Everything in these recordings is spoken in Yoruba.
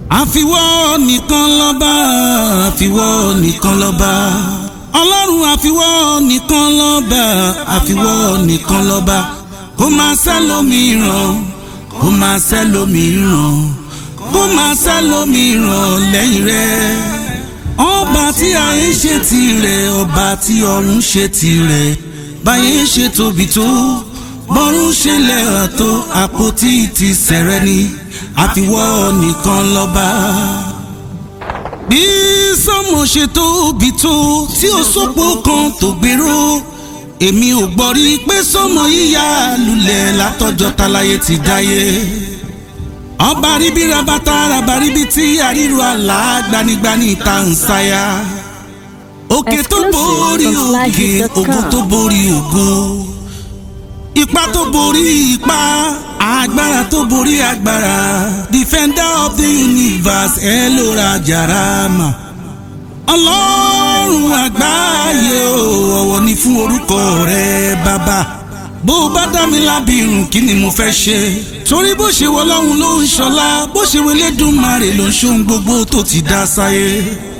àfiwọ́ nìkan lọ́ba àfiwọ́ nìkan lọ́ba ọlọ́run àfiwọ́ nìkan lọ́ba àfiwọ́ nìkan lọ́ba kó máa sẹ́lòmíràn kó máa sẹ́lòmíràn kó máa sẹ́lòmíràn lẹ́yìn rẹ̀ ọba tí ayé ṣe tirẹ̀ ọba tí ọ̀run ṣe tirẹ̀ báyé ṣe tóbi tó bọ́rún ṣe lẹ́hà tó àpótí ti sẹ̀rẹ̀ ni àfiwọ́ nìkan lọ́ba. bí sọ́mọ ṣe tóbi tó tí ó sọ́pọ̀ kan tó gbèrò èmi ò gbọ́ rí pé sọ́mọ yíya lulẹ̀ látọjọ́ táláyé ti dáyé. ọba ríbi rabata rabaríbi tí àríro àlá gbanigbani ta ń sáyà. òkè tó borí òkè ògo tó borí ògo ipa tó borí ipa agbára tó borí agbára defender of the universe ẹ ló ra jarama ọlọ́run àgbáyé o ọ̀wọ̀ ni fún orúkọ rẹ bàbá bó o bá dá mi lábìrún kí ni mo fẹ́ ṣe torí bó ṣe wọ ọlọ́run ló ń ṣọlá bó ṣe wọ Elédùmarè ló ń ṣohun gbogbo tó ti dá sáyé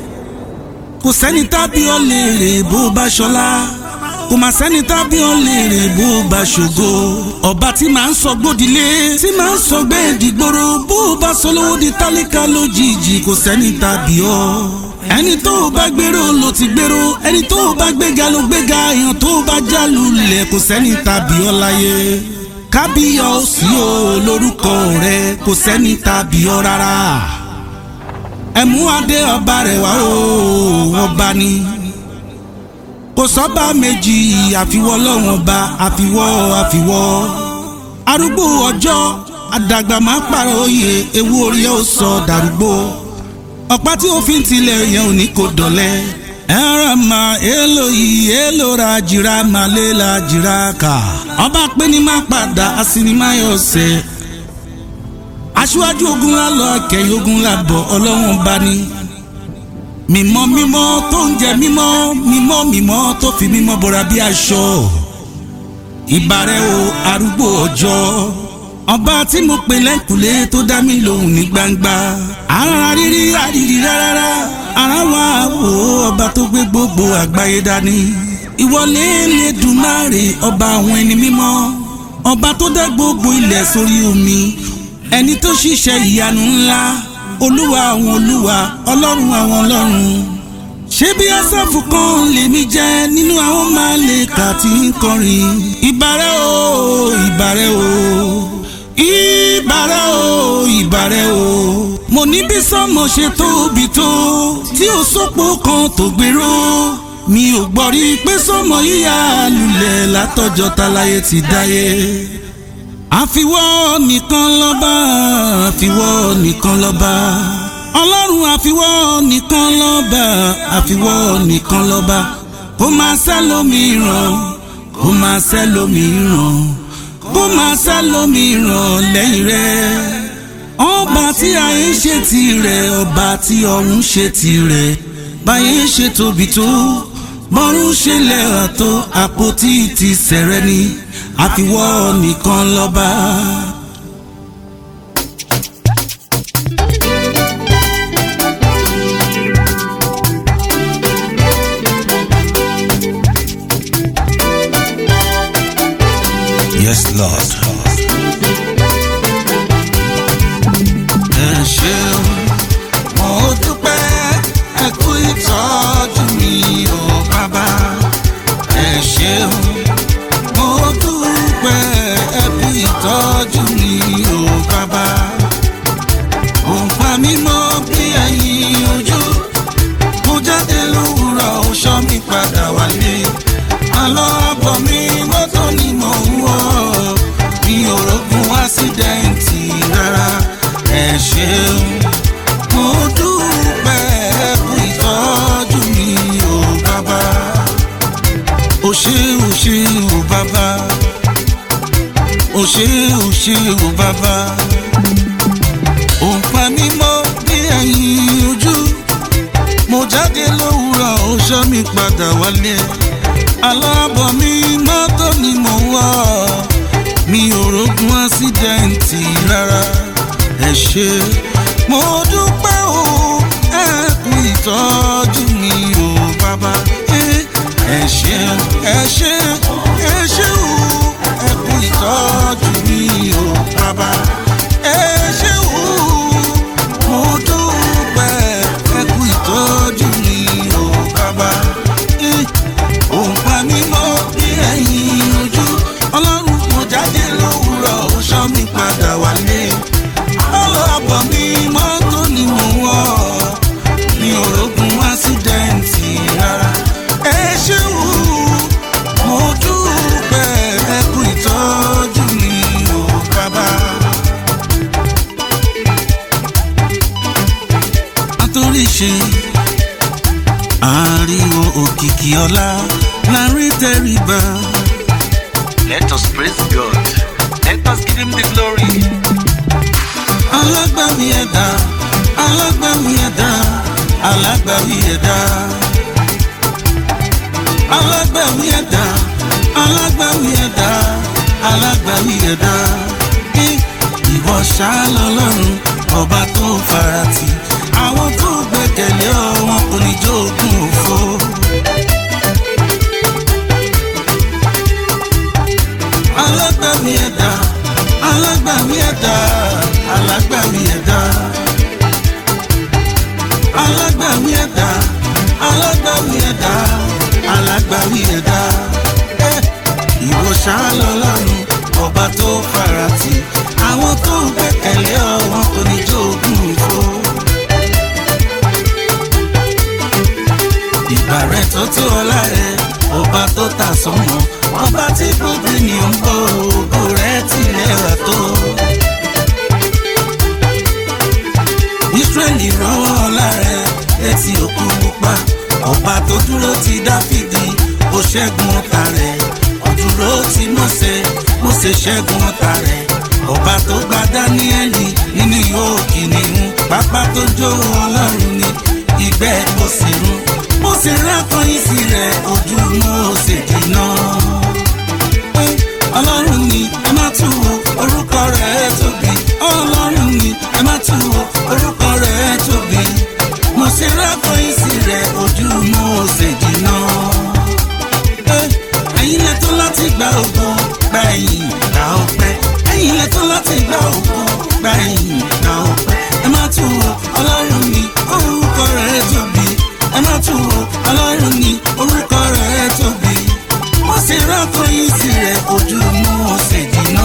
kò sẹ́ni tábí ọ lè rè bó o bá ṣọlá kò mà sẹ́ni tábí ọ lè rè bó o bá ṣògo ọba tí màá ń sọ gbódìlé tí màá ń sọ gbẹ́ẹ̀dìgbòrò bó o bá sọ lówó di tálíkà lójijì kò sẹ́ni tábí ọ ẹni tó o bá gbèrò ló ti gbèrò ẹni tó o bá gbéga ló gbéga èèyàn tó o bá já lulẹ̀ kò sẹ́ni tábí ọ láyé kábíyọ̀ ó sí o lórúkọ rẹ kò sẹ́ni tábí ọ rárá ẹ̀mú adé ọba rẹ̀ wá o ọba ni kò sọ́ba méjì àfiwọ́ lọ́wọ́n ba àfiwọ́ àfiwọ́ arúgbó ọjọ́ àdàgbà máa pààrọ̀ òye ewu orí ẹ̀ ó sọ dàrúgbó ọ̀pá tí ó fi ń tilẹ̀ yẹn ò ní kó dọ̀lẹ́ ẹ̀rọ ma èlò yìí èlò ra jìrà má lé la jìrà kà ọba pé ní má padà asinimáyọ̀ ọ̀sẹ̀ aṣíwájú ogun la lọ kẹyìn ogun la bọ̀ ọlọ́wọ́n bá ní mímọ́ mímọ́ tó ń jẹ mímọ́ mímọ́ mímọ́ tó fi mímọ́ bora bí aṣọ ìbàrẹ̀ o arúgbó ọjọ́ ọba tí mo pè lẹ́kùlé tó dá mi lóhùn ní gbangba ara rírí àrírí rárá ara wa wò ọba tó gbé gbogbo àgbáyé dání ìwọlé Elédùmarè ọba àwọn ẹni mímọ́ ọba tó dá gbogbo ilẹ̀ sórí omi ẹni tó ṣiṣẹ́ ìyanu ńlá olúwa àwọn olúwa ọlọ́run àwọn ọlọ́run ṣé bí asáfù kan lèmi jẹ́ nínú àwọn máa lè kà tí ń kọrin ìbàrẹ̀ o ìbàrẹ̀ o ìbàrẹ̀ o ìbàrẹ̀ o mo ní bí sọ́mọ ṣe tóbi tó tí ó sọ́pọ̀ kan tó gbèrò mi ò gbọ́ rí pé sọ́mọ yíya lulẹ̀ látọjọ́ táláyé ti dáyé àfiwọ́ nìkan lọ́ba àfiwọ́ nìkan lọ́ba ọlọ́run àfiwọ́ nìkan lọ́ba àfiwọ́ nìkan lọ́ba kó máa sẹ́lòmíràn kó máa sẹ́lòmíràn kó máa sẹ́lòmíràn lẹ́yìn rẹ̀ ọba tí ayé ṣe tirẹ̀ ọba tí ọ̀run ṣe tirẹ̀ báyé ṣe tóbi tó bọ́rún ṣe lẹ́hà tó àpótí ti sẹ̀rẹ̀ ni àfiwọ́ nìkan lọ́ba. Yes, Lord. ẹ ṣeun mo dúpẹ́ ẹ kú ìtọ́jú mi ò bàbá ẹ ṣeun mo dúpẹ́ ẹ kú ìtọ́jú mi ò bàbá òǹpa mi mọ́ bí ẹyin ojú mo jáde lówùrọ̀ ó ṣọ́ mi padà wálé àlọ́ àbọ̀ mi mọ́tò ni mò ń wọ̀ mi ò rógun ásídẹ́ǹtì rárá ẹ ṣeun mo dúpẹ́ ẹ kú ìtọ́jú mi ò bàbá o ṣé o ṣé o bàbá o ṣé o ṣé o bàbá òǹpa mi mọ́ bí ẹyin ojú mo jáde lówùrọ̀ ó ṣọ́ mi padà wálé alábọ̀ mi mọ́tò ni mò ń wọ̀ mi ò rógun ásídẹ́ǹtì rárá ẹ ṣé mo dúpẹ́ o ẹ kú ìtọ́jú mi o bàbá ẹ ṣé ẹ ṣé ẹ ṣé o ẹ kú ìtọ́jú mi o bàbá ẹ ṣé o mo dúpẹ́ ẹ kú ìtọ́jú mi o bàbá òun pa mí mọ́ bí ẹ̀yìn ojú ọlọ́run mo jáde lówùrọ̀ ó ṣọ́ mi padà wálé ọlọ́pàá mi mọ́tò ni mo wọ̀ mi ò rógun ásídẹ́ǹtì rárá ẹ ṣeun mo dúpẹ́ ẹ kú ìtọ́jú mi ò bàbá. àtòrí ṣe ariwo òkìkí ọlá lárí tẹríba. Let us praise God. Let us give him the glory. alágbàwí ẹ̀dá alágbàwí ẹ̀dá alágbàwí ẹ̀dá alágbàwí ẹ̀dá alágbàwí ẹ̀dá alágbàwí ẹ̀dá Ẹ, ìwọ ṣáá lọ́lọ́run ọba tó farati àwọn tó gbẹ́kẹ̀lé ọ wọn kò ní jogún òfo. alágbàwí ẹ̀dá alágbàwí ẹ̀dá alágbàwí ẹ̀dá alágbàwí ẹ̀dá alágbàwí ẹ̀dá alágbàwí ẹ̀dá ẹ ìwọ ṣáá lọ́lọ́run ọba tó farati àwọn tó ń gbẹ́kẹ̀lé ọ wọn kò ní jogún òfo. ìgbà rẹ tó tó ọlá rẹ ọba tó ta sọmọ ọba tí gbogbo ènìyàn ń bọ ògo rẹ tilẹ̀ wà tó. Ísírẹ́lì rọ́wọ́ ọlá rẹ létí òkú pupa ọba tó dúró ti Dáfídì ó ṣẹ́gun ọ̀tá rẹ̀ ó dúró ti Mósè Mósè ṣẹ́gun ọ̀tá rẹ̀ ọba tó gba Dáníẹ́lì nínú ìhó kìnìún pápá tó jó ọlọ́run ni ìgbẹ́ kò sí run Mósè rákọyìn sí rẹ̀ ojú Mósè dínà. ọlọ́run ni ẹ má tú wo orúkọ rẹ̀ tóbi ọlọ́run ni ẹ má tú wo orúkọ rẹ̀ tóbi Mósè rákọyìn sí rẹ̀ ojú Mósè dínà. ẹ̀yin lẹ tó láti gba ògo gba ẹ̀yìn gba ọpẹ́ ẹ̀yin lẹ tó láti gba ògo gba ẹ̀yìn gba ọpẹ́ ẹ má tú wo ọlọ́run ni orúkọ rẹ̀ tóbi ẹ má tú wo ọlọ́run ni orúkọ rẹ̀ tóbi Mósè rákọyìn sí rẹ̀ ojú Mósè dínà.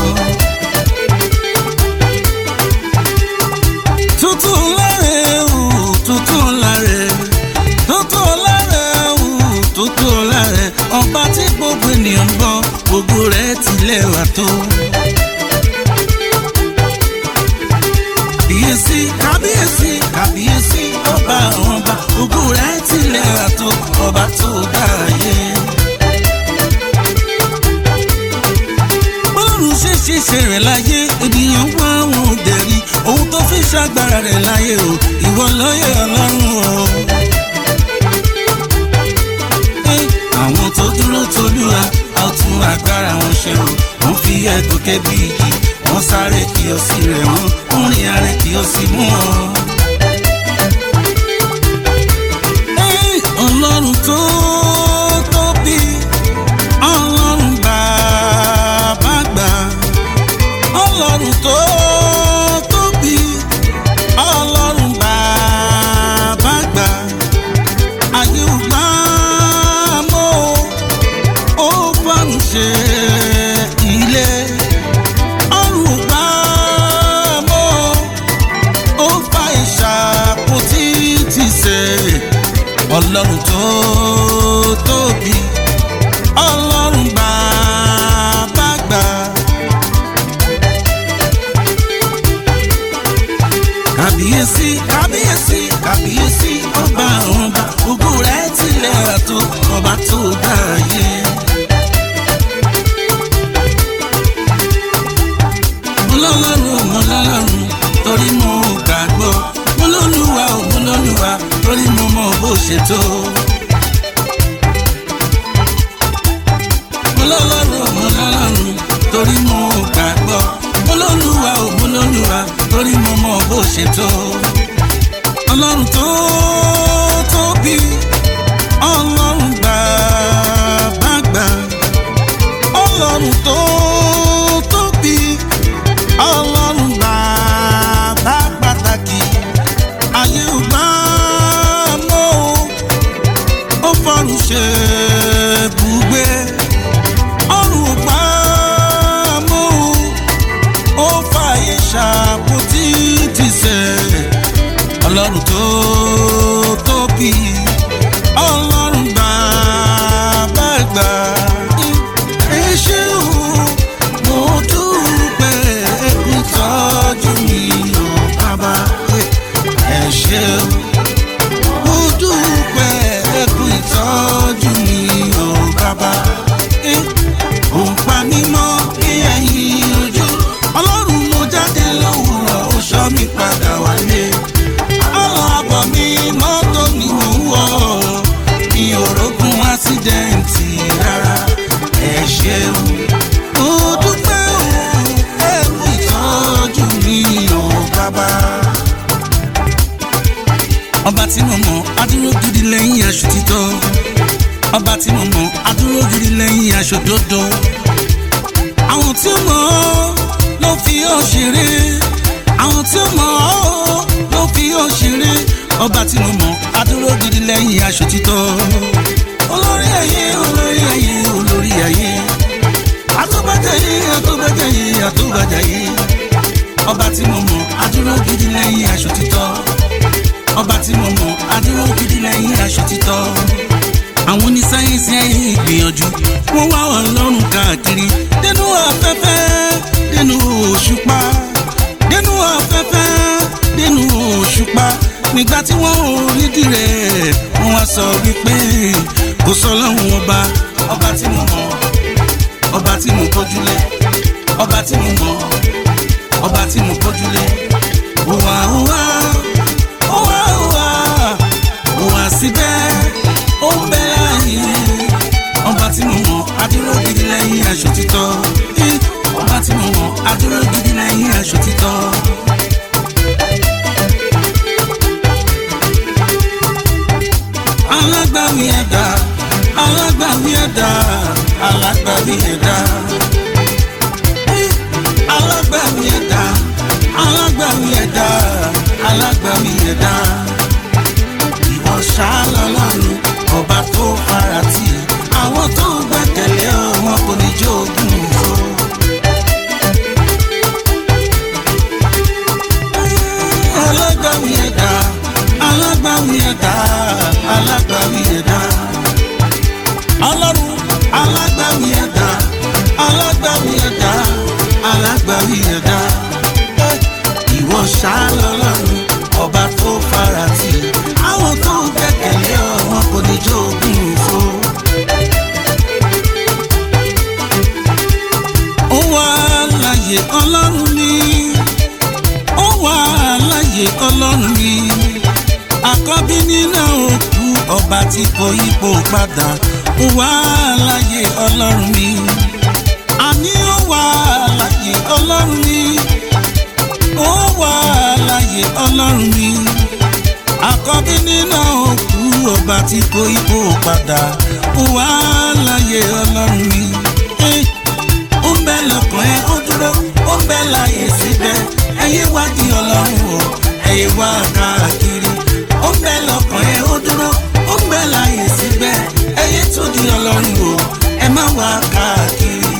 tuntun láre o tuntun láre tuntun láre o tuntun láre ọba tí gbogbo ènìyàn ń bọ gbogbo rẹ̀ tilẹ̀ wà tó. kábíyèsí kábíyèsí kábíyèsí ọba àwọn ọba gbogbo rẹ̀ tilẹ̀ wà tó ọba tó dá ayé. bọ́lọ́run ṣe ṣiṣẹ́ rẹ̀ láyé ènìyàn wá wọn ò dẹ̀rí ohun tó fi ṣàgbára rẹ̀ láyé o ìwọ lóye ọlọ́run o. Ẹ, àwọn tó dúró tolúwa a ó tún agbára wọn ṣe o wọ́n fi ẹ̀gùn kẹ́bí igi wọ́n sáré kí o sì rẹ̀ wọ́n wọ́n rìn arẹ kí o sì mú ọ. Ẹ, ọlọ́run tó tóbi ọlọ́run bàbá gbà ọlọ́run tó tóbi ọlọ́run bàbá gbà ayé ò gbà mọ́ ó fọ́n ṣe ilé ọ̀run ò gbà mọ́ ó fa ìṣàkóso ti ṣe ọlọ́run tó tóbi ọlọ́run bàbá gbà. kábíyèsí kábíyèsí kábíyèsí ọba àwọn ọba ògo rẹ̀ tilẹ̀ àtò ọba tó dá ayé. mọlọ́lọ́run mọlọ́lọ́run torí mo gbàgbọ́ mọlọ́lùwà ò mọlọ́lùwà torí mo mọ bó ṣe tó. mọlọ́lọ́run mọlọ́lọ́run torí mo gbàgbọ́ mọlọ́lùwà ò mọlọ́lùwà torí torí mo mọ bó ṣe tó ọlọ́run tó tóbi ọlọ́run bàbá gbà ọlọ́run tó tóbi ọlọ́run bàbá pàtàkì ayé ò gbà mọ́ ó fọ́run ṣe bùgbé ọ̀run ò gbà mọ́ ó fààyè ṣàpótí ti sẹ̀ ọlọ́run tó tóbi ọlọ́run bàbá gbà ẹ ṣé o mo dúpẹ́ ìtọ́jú mi ò bàbá ẹ ṣé o mo dúpẹ́ ẹkún ìtọ́jú mi ò bàbá ò ń pa mí mọ́ bí ẹ̀yìn ojú ọlọ́run mo jáde lówùrọ̀ ó ṣọ́ mi padà wálé ọlọ́ àbọ̀ mi mọ́tò ni mò ń wọ̀ mi ò rógun ásídẹ̀ǹtì rárá ẹ ṣeun mo dúpẹ́ o ẹkún ìtọ́jú mi ò bàbá ọba tí mo mọ̀ adúró gidi lẹ́yìn aṣọ títọ́ ọba tí mo mọ̀ adúró gidi lẹ́yìn aṣọ dódó àwọn tí ó mọ̀ ọ́ ló fi ọ́ ṣeré àwọn tí ó mọ̀ ọ́ ló fi ọ́ ṣeré ọba tí mo mọ̀ adúró gidi lẹ́yìn aṣọ títọ́ olórí ayé olórí ayé olórí ayé àtúbàjáyé àtúbàjáyé àtúbàjáyé ọba tí mo mọ̀ adúró gidi lẹ́yìn aṣọ títọ́ ọba tí mo mọ̀ adúró gidi lẹ́yìn aṣọ títọ́ àwọn onísáyẹ́nsì ẹ̀yìn ìgbìyànjú wọ́n wá ọlọ́run káàkiri dénú afẹ́fẹ́ dénú òṣùpá dénú afẹ́fẹ́ dénú òṣùpá nígbà tí wọ́n ò rídìí rẹ̀ wọ́n wá sọ wípé kò sọ lọ́hùn ọba ọba tí mo mọ̀ ọba tí mo kọjúlé ọba tí mo mọ̀ ọba tí mo kọjúlé òwà òwà òwà òwà òwà síbẹ̀ ó ń bẹ láàyè ọba tí mo mọ̀ adúró gidi lẹ́yìn aṣọ títọ́ Eh, ọba tí mo mọ̀ adúró gidi lẹ́yìn aṣọ títọ́. alágbàwí ẹ̀dá alágbàwí ẹ̀dá alágbàwí ẹ̀dá Eh, alágbàwí ẹ̀dá alágbàwí ẹ̀dá alágbàwí ẹ̀dá ìwọ ṣáálá lọ́run ọba tó farati àwọn tó gbẹ́kẹ̀lé ọ wọn kò ní jogún òfo. alágbàwí ẹ̀dá alágbàwí ẹ̀dá alágbàwí ẹ̀dá ọlọ́run alágbàwí ẹ̀dá alágbàwí ẹ̀dá alágbàwí ẹ̀dá ìwọ ṣáálá lọ́run ọba tó farati àwọn tó gbẹ́kẹ̀lé ọ wọn kò ní jogún òfo. ó wà láyé ọlọ́run mi ó wà láyé ọlọ́run mi àkọ́bí nínú òkú ọba tí kò yípo padà ó wà láyé ọlọ́run mi àní ó wà láyé ọlọ́run mi ó wà láyé ọlọ́run mi àkọ́bí nínú òkú ọba tí kò ipò padà ó wà láyé ọlọ́run mi. Eh, ó ń bẹ lọ́kàn ẹ ó dúró ó ń bẹ láyé síbẹ̀ ẹyẹ wádìí ọlọ́run o ẹyẹ wá káàkiri ó ń bẹ lọ́kàn ẹ ó dúró ó ń bẹ láyé síbẹ̀ ẹyẹ tó di ọlọ́run o ẹ má wá káàkiri.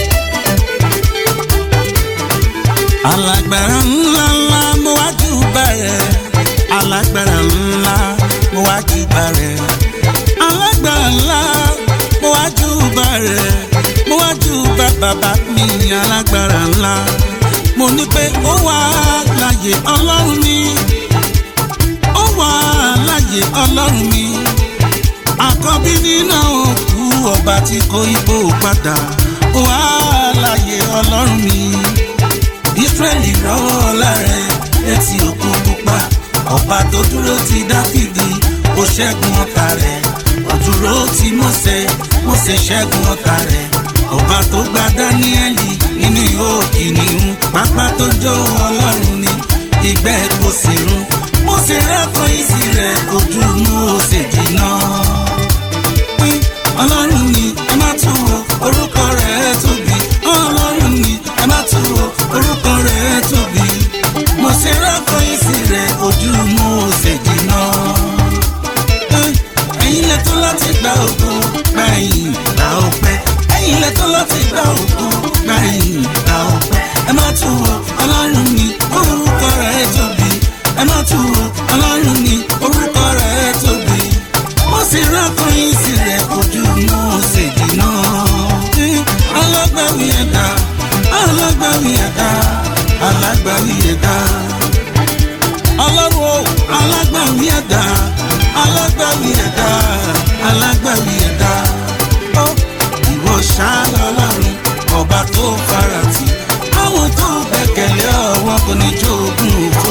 alágbára ńlá ńlá mo wá jù bẹ̀rẹ̀ alágbára ńlá mo wá jù bẹ̀rẹ̀ alágbára ńlá mo wá jù bẹ̀rẹ̀ mo wá jù bẹ̀ bàbá mi alágbára ńlá mo ní pé ó wà láyé ọlọ́run mi ó wà láyé ọlọ́run mi àkọ́bí nínú òkú ọba tí kò ipò padà ó wà láyé ọlọ́run mi israẹli rọwọ́ lára létí òkun pupa ọba tó dúró ti dáfídì ó ṣẹ́gun ọ̀tá rẹ̀ ó dúró ti mósè mósè ṣẹ́gun ọ̀tá rẹ̀ ọba tó gba dáníẹ́lì nínú ihò kìnìún pápá tó jó ọlọ́run ni ṣe rọ́kọ̀ ìsì rẹ̀ ojú mo ṣe jìnnà. ẹ̀yin lẹ tó láti gba ògo gba ẹ̀yìn gba ọpẹ́ ẹ̀yin lẹ tó láti gba ògo gba ẹ̀yìn gba ọpẹ́ ẹ má tún wo ọlọ́run ní orúkọ rẹ̀ tóbi ẹ má tún wo ọlọ́run ní orúkọ rẹ̀ tóbi mo sì rọ́kọ̀ ìsì rẹ̀ ojú mo ṣe jìnnà. alágbàwí ẹ̀dá alágbàwí ẹ̀dá alágbàwí ẹ̀dá ọlọ́run o alágbàwí ẹ̀dá alágbàwí ẹ̀dá alágbàwí ẹ̀dá ó ìwọ ṣáálá ọlọ́run ọba tó farati àwọn tó gbẹ̀kẹ̀lé ọwọ́ kò ní jogún òfo.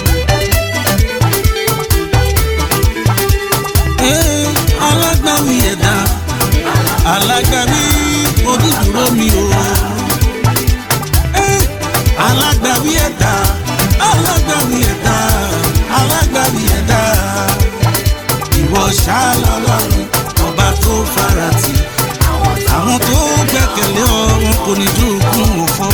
Ee, alágbàwí ẹ̀dá alágbàwí onídùúró mi o. Ee, alágbàwí ẹ̀dá alágbàwí ẹ̀dá alágbàwí ẹ̀dá ìwọ ṣáálá ọlọ́run ọba tó farati àwọn tó gbẹ̀kẹ̀lé ọ wọn kò ní jogún òfo.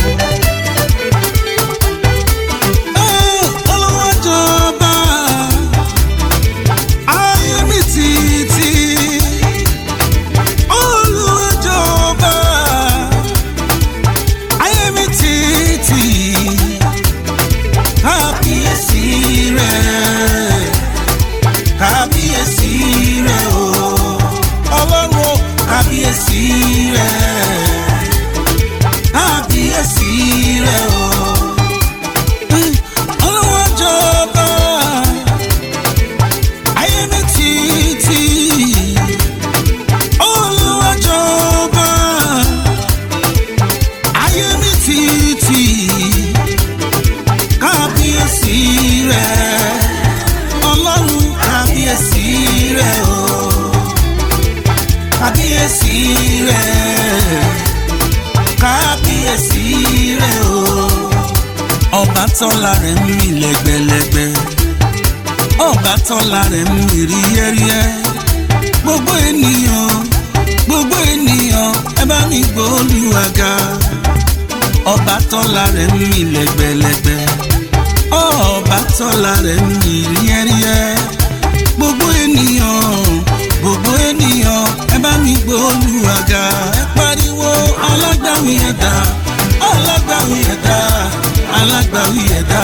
Ee, Olúwa jọba, ayé mi títí. Olúwa jọba, ayé mi títí. Kábíyèsí rẹ̀, kábíyèsí rẹ̀ o. Ọlọ́run o, kábíyèsí rẹ̀, kábíyèsí rẹ̀ o. Olúwa jọba, ayé mi títí. Olúwa jọba, ayé mi títí. Kábíyèsí rẹ̀, Ọlọ́run kábíyèsí rẹ̀ o. Kábíyèsí rẹ̀, kábíyèsí rẹ̀ o. Ọba tọ́lá rẹ̀ ń mì lẹ́gbẹ̀lẹ́gbẹ̀. Ọba tọ́lá rẹ̀ ń mì ríyẹ́ríyẹ́. Gbogbo ènìyàn, gbogbo ènìyàn, ẹ bá mi gbóòlùwàgà. Ọba tọ́lá rẹ̀ ń mì lẹ́gbẹ̀lẹ́gbẹ̀. Ọba tọ́lá rẹ̀ ń mì ríyẹ́ríyẹ́. Gbogbo ènìyàn, gbogbo ènìyàn, ẹ bá mi gbóòlùwàgà. Ẹ pariwo alágbàwí ẹ̀dá, alágbàwí ẹ̀dá, alágbàwí ẹ̀dá.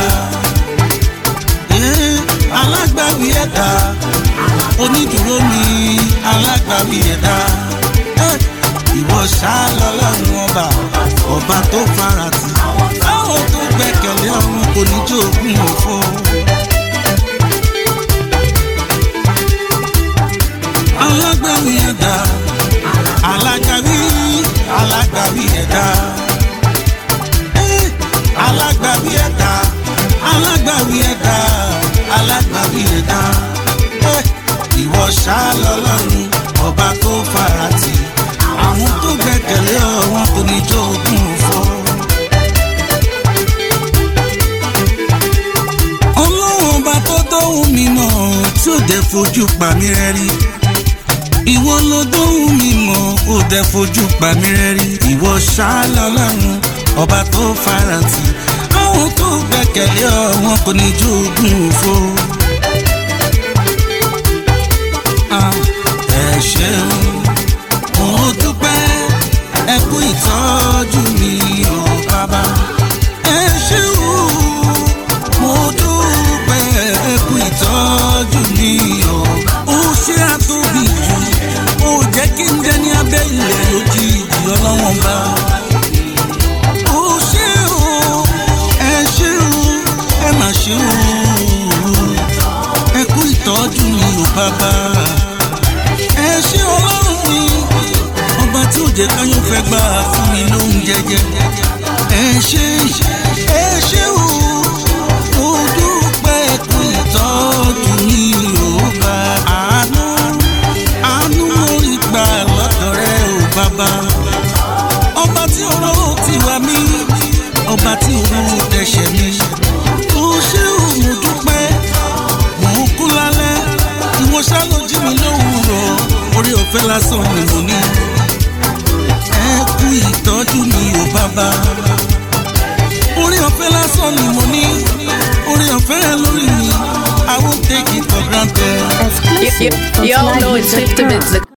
Eh, alágbàwí ẹ̀dá onídùúró mi alágbàwí ẹ̀dá Eh, ìwọ ṣáálá ọlọ́run ọba ọba tó farati àwọn tó gbẹ̀kẹ̀lé ọ̀run kò ní jogún òfo. alágbàwí ẹ̀dá alágbàwí alágbàwí ẹ̀dá Eh, alágbàwí ẹ̀dá alágbàwí ẹ̀dá alágbàwí ẹ̀dá Eh, ìwọ ṣáálá ọlọ́run ọba tó farati àwọn tó gbẹ̀kẹ̀lé ọ wọn kò ní jogún òfo. ọlọ́run ọba tó dóhùn mi mọ̀ tí ò dẹ̀ fojú pa mí rẹ́rí. ìwọ ló dóhùn mi mọ̀ ò dẹ̀ fojú pa mí rẹ́rí. ìwọ ṣáálá ọlọ́run ọba tó farati àwọn tó gbẹ̀kẹ̀lé ọ wọn kò ní jogún òfo. Ah, ẹ ṣeun mo dúpẹ́ ẹ kú ìtọ́jú mi ò bàbá. ẹ ṣeun mo dúpẹ́ ẹ kú ìtọ́jú mi ò. ó ṣe àtóbi jù ó jẹ́ kí n jẹ́ ní abẹ́ ilẹ̀ lójijì ọlọ́wọ́n bá. ó ṣe o ẹ ṣe o ẹ má ṣe o ẹ kú ìtọ́jú mi ò bàbá ẹ ṣé ọlọ́run mi ọba tí ò jẹ́ káyọ̀ fẹ́ gbà fún mi lóhun jẹjẹ ẹ ṣé ẹ ṣé o mo dúpẹ́ kú ìtọ́jú mi ò bá àánú àánú mo rí gbà lọ́dọ̀ rẹ ò bàbá ọba tí ọ̀rọ̀ ti wà mí ọba tí ọ̀rọ̀ tẹ̀sẹ̀ mi ó ṣé o mo dúpẹ́ mò ń kú lálẹ́ ìwọ ṣá ló jí mi lówùúrọ̀ orí ọ̀fẹ́ lásán ni mo ní. ẹ kú ìtọ́jú mi ò bàbá. orí ọ̀fẹ́ lásán ni mo ní. orí exclusive from Y'all know it's 50 slidehits.com. bits.